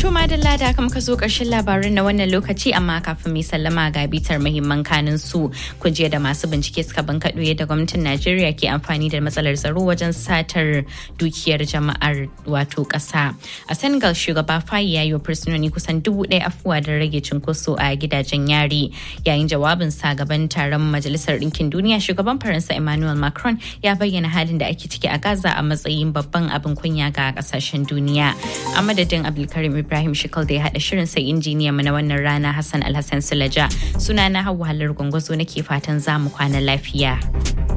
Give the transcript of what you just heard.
To madalla da aka muka zo ƙarshen labarin na wannan lokaci amma kafin mai sallama ga bitar muhimman kanin su kujiya da masu bincike suka bankaɗo yadda gwamnatin Najeriya ke amfani da matsalar tsaro wajen satar dukiyar jama'ar wato ƙasa. A Senegal shugaba Fayi ya yi wa fursunoni kusan dubu ɗaya afuwa don rage cunkoso a gidajen yari. Yayin jawabin sa gaban taron Majalisar Ɗinkin Duniya shugaban Faransa Emmanuel Macron ya bayyana halin da ake ciki a Gaza a matsayin babban abin kunya ga ƙasashen duniya. A madadin Abdulkarim Ibrahim Shikal da ya haɗa shirin sai injiniya mu na wannan rana Hassan Alhassan Sulaja. Sunana Hauwa Halar Gwangwazo nake fatan za mu kwana lafiya.